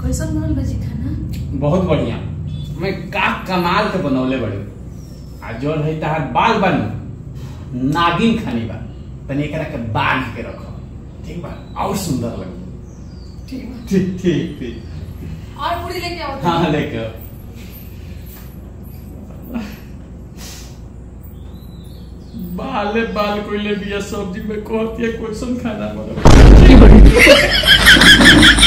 कैसन बनल बा जी खाना बहुत बढ़िया मैं का कमाल के बनौले बड़ी आ जो है तार बाल बनी नागिन खानी बा तनी एकरा के बांध के रखो ठीक बा और सुंदर लगे ठीक बा ठीक ठीक ठीक और पूरी लेके आओ हाँ लेके आओ। बाले बाल कोई ले बिया सब्जी में कहती है क्वेश्चन खाना बनो